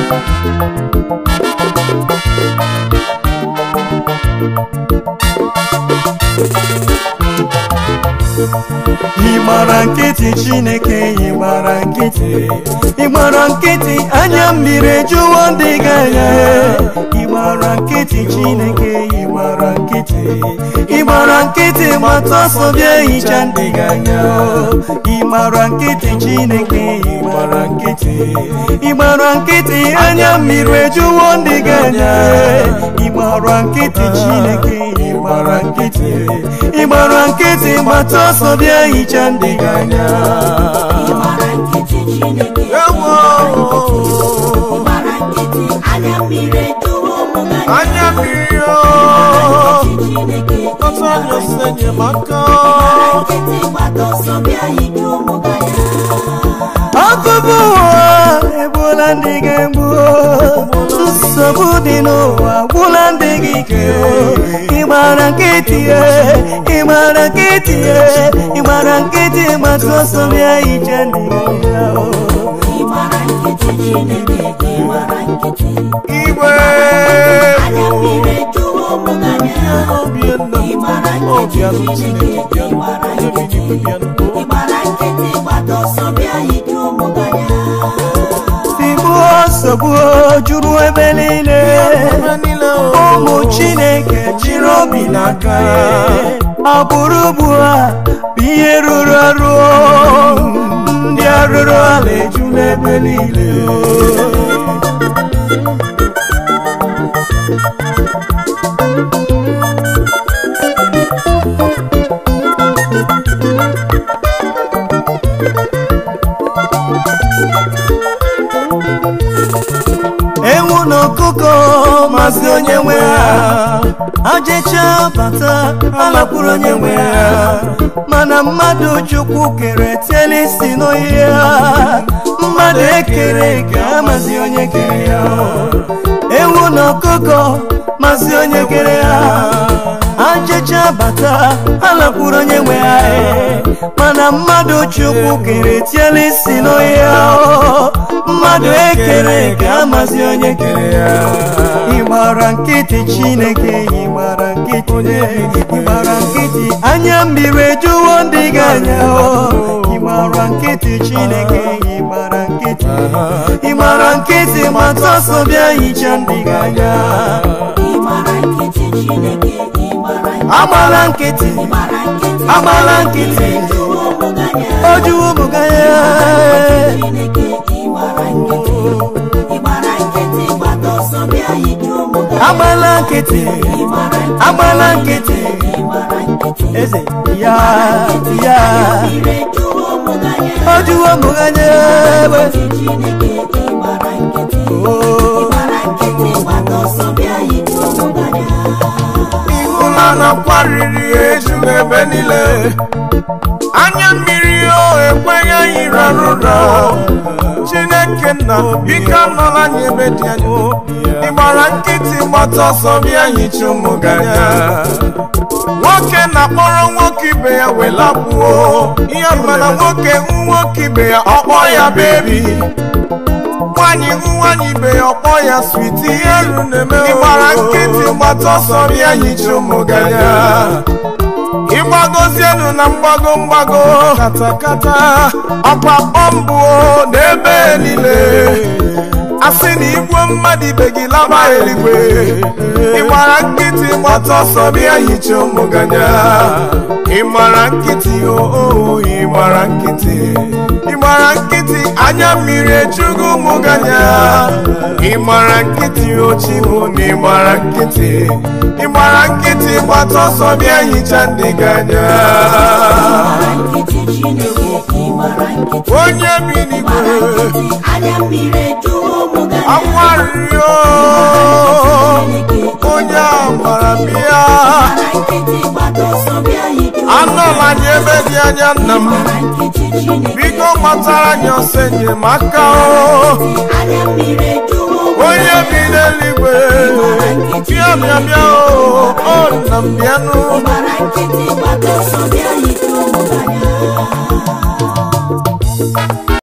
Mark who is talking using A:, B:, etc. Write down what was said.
A: ị gbara nkịtị chineke ị gbara nkịtị ị gbara nkịtị anya mmiri ejuwo ndị gị anya ị gbara nkịtị chineke ị gbara nkịtị ị gbara nkịtị gbata ọsọ bịa hicha ndị gị anya ị gbara nkịtị chineke ị gbara nkịtị ị gbara nkịtị anya mmiri ejuwo ndị gị anya ị gbara nkịtị chineke ị gbara nkịtị ị gbara nkịtị gbata ọsọ bịa hicha ndị gị anya
B: Ịgbara nkịtị Chineke
C: Ewo!
B: Ịgbara nkịtị anya mmiri ejuwo ụmụ gị anya.
C: anya mmiri o
B: Nkịtị Chineke
C: ọtọ anya ose enyemaka
B: Ịgbara nkịtị gbata ọsọ bịa ije ụmụ gị anya.
A: akụbụ ụwa egbula ndị ga-egbu nsogbu dị n'ụwa gwụla ndị gị ike ịgbara nkịtị ye ịgbara nkịtị ye ịgbara nkịtị gbata ọsọ bịa ije ndị gị anya.
B: Ịgbara nkịtị Chineke ịgbara nkịtị
C: igwe
B: anya mmiri ejuwo ụmụ gị anya.
C: obienna
B: Ịgbara
C: o
B: nkịtị
C: bịanụ
B: Chineke
C: chineke bịanụ
B: ịgbara
C: onye bi
B: nkịtị
C: n'igwe bịanụ
B: Ịgbara nkịtị gbata ọsọ bịa ije ụmụ gị anya.
A: tigbuo nsogbu juru ebe niile
C: ebe niile o
A: ụmụ chineke jiri obi n'aka agbụrụ ugbu a bụ ihe rụrụ arụ ndị arụrụ ala eju n'ebe niile ewu na ọkụkọ mazi onye nwe ha ajecha bata alakwuru onye nwe ha mana mmadụ chukwu kere tiela isi n'oyi ha mmadụ ekere ka amazi onye kere ya ewu na ọkụkọ mazi onye kere ha ajecha bata alakwuru onye nwe ha mana mmadụ chukwu kere tiela isi n'oyi ha mmadụ ekere ka amazi onye kere ya ịgbara nkịtị chineke ịgbara nkịtị ịgbara nkịtị anya mmiri ejuwo ndị gị anya ịgbara nkịtị chineke ịgbara nkịtị ịgbara nkịtị gbata ọsọ bịa hicha ndị gị anya
B: Ịgbara nkịtị Chineke ịgbara nkịtị
A: agbala nkịtị
B: Ịgbara nkịtị
A: agbala nkịtị
B: ejuwo ụmụ gị anya.
A: ojuwo ụmụ gị anya
B: Chineke ịgbara nkịtị ịgbara nkịtị gbata ọsọ bịa ije ụmụ gị
A: agbala nkịtị
B: ịgbara nkịtị
A: agbala nkịtị
B: ịgbara nkịtị
A: eze ya ya
B: mmiri ejuwo ụmụ gị anya
A: ojuwo ụmụ gị anya egbe
B: Chineke ịgbara nkịtị
A: Oh.
B: ịgbara nkịtị gbata ọsọ bịa ije ụmụ gị anya
C: ịhụla na kwariri eju ebe niile anya mmiri o ekweghị anyị rarụra chineke nna biko anọla anyị ebe dị anya ị gbara nkịtị gbata ọsọ bịa hicha ụmụ gị anya nwoke na-akpọrọ nwoke ibe ya welapụo ihe mana nwoke nwoke ibe ya ọkpọ ya bebi nwanyị nwanyị ibe ya ọkpọ ya switi ihe ru na-eme ịgbara nkịtị gbata ọsọ bịa hicha ụmụ gị anya ịgbagozienu na mgbago mgbago katakata ọkwa bọmbụ n'ebe niile asị na igwe mmadụ ibe gị laba eluigwe ịgbara nkịtị gbata ọsọ bịa hicha ụmụ gị anya ịgbara nkịtị oo ịgbara nkịtị ịgbara nkịtị anya mmiri ejugo ụmụ gị anya ịgbara nkịtị ochimo na ịgbara nkịtị ịgbara nkịtị gbata ọsọ bịa hicha ndị gị anya
B: ịgbara nkịtị Chineke ịgbara nkịtị
C: onye bi n'igwe
B: ịgbara nkịtị anya mmiri ejuwo ụmụ gị anya
C: akwarịrịo onye a gbara bịa
B: ịgbara nkịtị gbata ọsọ bịa ije ụmụ gị
C: anọla anyị ebe dị anya nna m
B: ịgbara nkịtị Chineke
C: biko gbatara anyị ọsọ enyemaka o
B: anya mmiri ejuwo ụmụ gị
C: onye bi n'eluigwe bịa bịa bịa o o nna m bịanụ
B: ịgbara nkịtị gbata ọsọ bịa ije